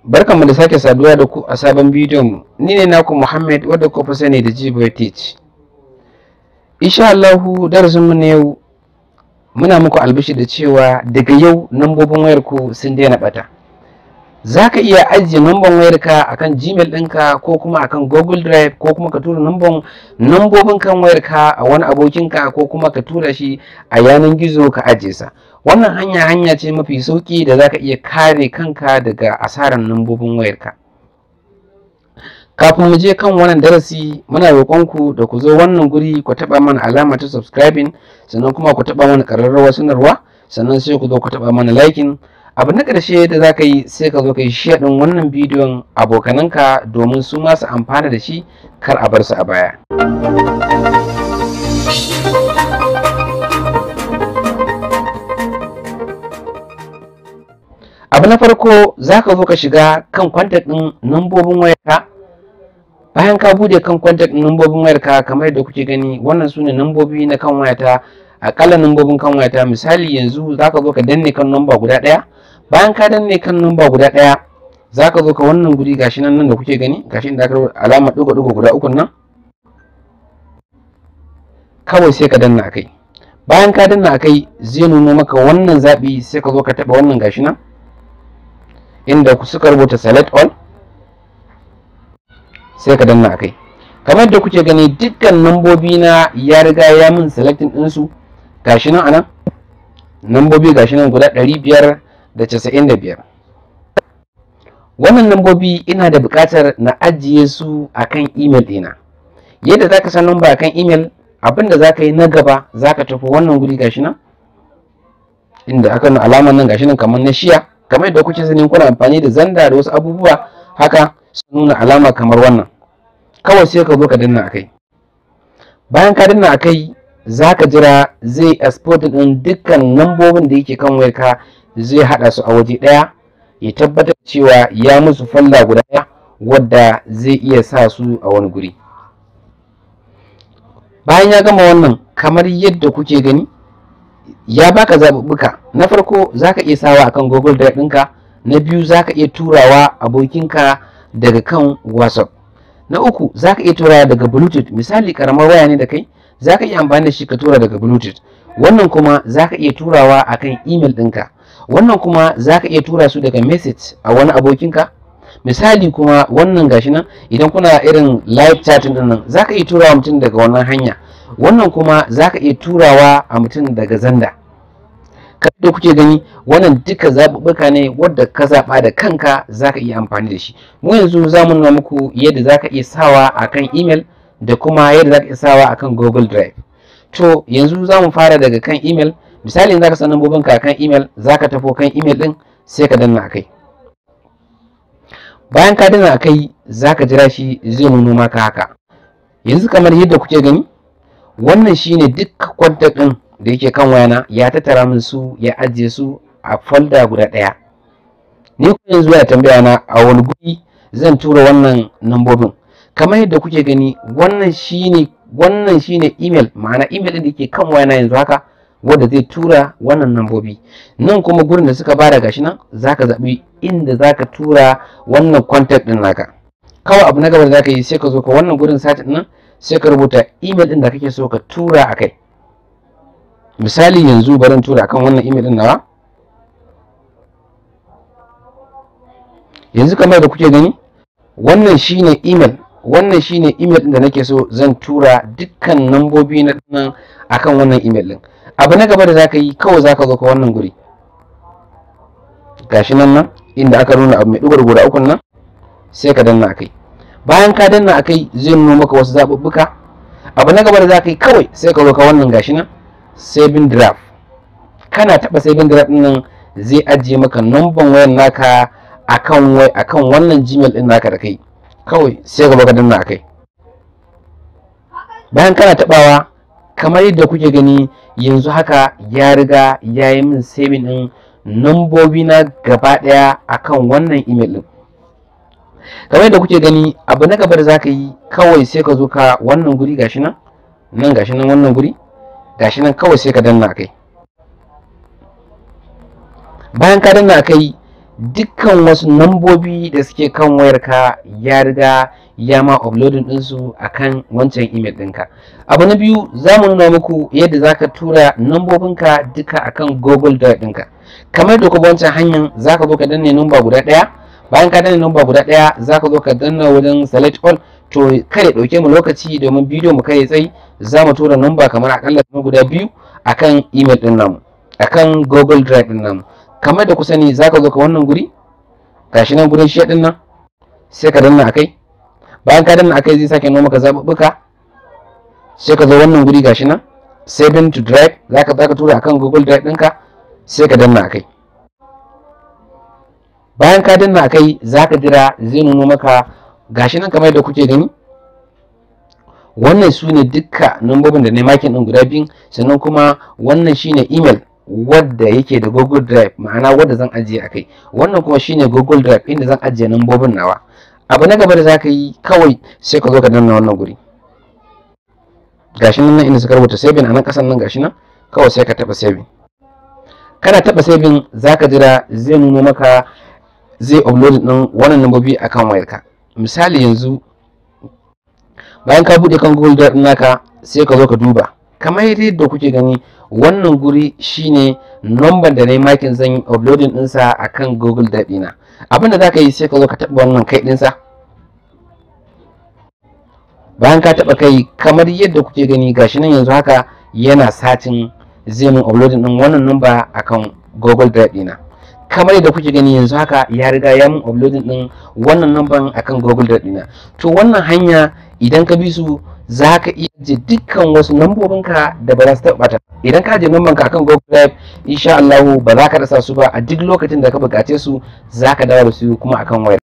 Barkanmu da sake saduwa da ku a sabon bidiyon mu. Ni ne naku Muhammad wadda ku fi sani da Jiboy Teach. Insha Allahu darasin mu na yau muna muku albishi da cewa daga yau nambobin wayar ku sun daina bata. Za ka iya ajiye namban wayarka akan Gmail ɗinka ko kuma akan Google Drive ko kuma ka tura namban nambobin kan wayarka a wani abokinka ko kuma ka tura shi a yanar gizo ka ajiye sa. Wannan hanya hanya ce mafi sauki da za ka iya kare kanka daga asarar nambobin wayarka. Kafin mu je kan wannan darasi muna roƙonku da ku zo wannan guri ku taɓa mana alama ta subscribing sannan kuma ku taɓa mana ƙararrawar sanarwa sannan sai ku zo ku taɓa mana liking abu na ƙarshe da za ka yi sai ka zo ka yi share ɗin wannan bidiyon abokananka domin su ma su amfana da shi kar a bar su a baya. abu na farko za ka zo ka shiga kan kwantak ɗin nambobin wayarka bayan ka bude kan kwantak ɗin nambobin wayarka kamar yadda kuke gani wannan su ne nambobi na kan wayata akalla nambobin kan wayata misali yanzu za ka zo ka danne kan namba guda ɗaya bayan ka danne kan namba guda ɗaya za ka zo ka wannan guri gashi nan nan da kuke gani gashi inda aka alama ɗigo ɗigo guda uku nan kawai sai ka danna akai bayan ka danna akai zai nuno maka wannan zaɓi sai ka zo ka taɓa wannan gashi nan inda suka rubuta select all sai ka danna akai kamar da kuke gani dukkan nambobi na ya riga ya min selecting ɗinsu gashi nan anan nambobi gashi nan guda ɗari biyar da casa'in da biyar wannan nambobi ina da buƙatar na ajiye su akan email ɗina yadda za ka san namba akan email abinda za ka yi na gaba za ka tafi wannan guri gashi nan inda aka nuna alamar nan gashi nan kamar na shiya kamar yadda kuke sani kuna amfani da zanda da wasu abubuwa haka su nuna alama kamar wannan kawai sai ka zo ka danna akai bayan ka danna akai za ka jira zai export din dukkan lambobin da yake kan wayarka zai hada su a waje daya ya tabbatar cewa ya musu falla guda daya wadda zai iya sa su a wani guri bayan ya gama wannan kamar yadda kuke gani ya baka zaɓuɓɓuka na farko zaka iya sawa akan google drive ɗinka na biyu zaka iya turawa abokinka daga kan whatsapp na uku zaka iya turawa daga bluetooth misali karamar waya ne da kai zaka iya amfani da shi ka tura daga bluetooth wannan kuma zaka iya turawa akan email ɗinka wannan kuma zaka iya tura su daga message a wani abokinka misali kuma wannan gashi nan idan kuna irin live chatting din nan zaka iya turawa mutum daga wannan hanya wannan kuma zaka iya turawa a mutum daga zanda da kuke gani wannan duka zaɓuɓɓuka ne wadda ka zaɓa da kanka zaka iya amfani da shi mu yanzu za mu nuna muku yadda zaka iya sawa akan email da kuma yadda zaka iya sawa akan google drive to yanzu za mu fara daga kan email misali zaka san lambobinka akan email zaka tafo kan email din sai ka danna akai bayan ka danna akai zaka jira shi zai nuno maka haka yanzu kamar yadda kuke gani wannan shine duk kwantar din da yake kan wayana ya tattara min su ya ajiye su a folder guda ɗaya ni kuma yanzu ya tambaya na a wani guri zan tura wannan nambobin kamar yadda kuke gani wannan shine wannan shine email ma'ana email din da yake kan wayana yanzu haka wanda zai tura wannan nambobi nan kuma gurin da suka bada gashi nan zaka zaɓi inda zaka tura wannan contact din naka kawai abu na gaba da zaka yi sai ka zo ka wannan gurin site nan sai ka rubuta email din da kake so ka tura akai misali yanzu bari tura akan wannan email din nawa yanzu kamar da kuke gani wannan shine email wannan shine email din da nake so zan tura dukkan nambobi na nan akan wannan email din abu na gaba da zaka yi kawai zaka zo ka wannan guri gashi nan nan inda aka nuna abu mai dugar guda ukun nan sai ka danna akai bayan ka danna akai zai nuna maka wasu zaɓuɓɓuka abu na gaba da zaka yi kawai sai ka zo ka wannan gashi nan saving draft kana taɓa saving draft din nan zai ajiye maka number wayar naka akan wai akan wannan gmail din naka da kai kawai sai ka zo ka danna akai bayan kana taɓawa kamar yadda kuke gani yanzu haka ya riga ya yi min saving din nambobi na gaba daya akan wannan email din kamar yadda kuke gani abu na gaba da zaka yi kawai sai ka zo ka wannan guri gashi nan nan gashi nan wannan guri gashi nan kawai sai ka danna kai bayan ka danna kai dukkan wasu nambobi da suke kan wayarka ya riga ya ma uploading ɗinsu a kan wancan email ɗinka abu na biyu za mu nuna muku yadda za ka tura nambobinka duka akan google drive ɗinka kamar da kuma wancan hanyar za ka zo ka danne numba guda ɗaya bayan ka danne numba guda ɗaya za ka zo ka danna wajen select all to kare ɗauke mu lokaci domin bidiyo mu kai tsayi za mu tura numba kamar akalla guda biyu akan email ɗin namu akan google drive ɗin namu kamar da ku sani za ka zo ka wannan guri gashi nan gurin shi ɗin nan sai ka danna akai bayan ka danna akai zai sake noma ka zaɓuɓɓuka sai ka zo wannan guri gashi nan saving to drive za ka ka tura akan google drive ɗinka sai ka danna akai bayan ka danna akai za ka jira zai nuno maka gashi nan kamar da kuke gani wannan su ne dukka nambobin da na makin ɗin guda biyun sannan kuma wannan shine email wadda yake da google drive ma'ana wadda zan ajiye a kai wannan kuma shine google drive inda zan ajiye nambobin nawa abu na gaba da za ka yi kawai sai ka zo ka danna wannan guri gashi nan inda suka rubuta saving a nan kasan nan gashi nan kawai sai ka taba saving kana taba saving zaka jira zai nuno maka zai upload din wannan nambobi akan wayarka misali yanzu bayan ka bude kan google drive naka sai ka zo ka duba kamar yadda kuke gani wannan guri shine number da na yi makin zan yi uploading ɗinsa a kan google drive ɗina abinda za ka yi sai ka zo ka taɓa wannan kai ɗinsa bayan ka taɓa kai kamar yadda kuke gani gashi nan yanzu haka yana satin zai mun uploading ɗin wannan number a kan google drive ɗina kamar yadda kuke gani yanzu haka ya riga ya mun uploading ɗin wannan number a kan google drive ɗina to wannan hanya idan ka bi su za ka iya je dukkan wasu lambobinka da ba za su taɓa ɓata idan ka je lamban ka akan Google Drive insha Allah ba za ka rasa su ba a duk lokacin da ka buƙace su za ka dawo da su kuma akan wayar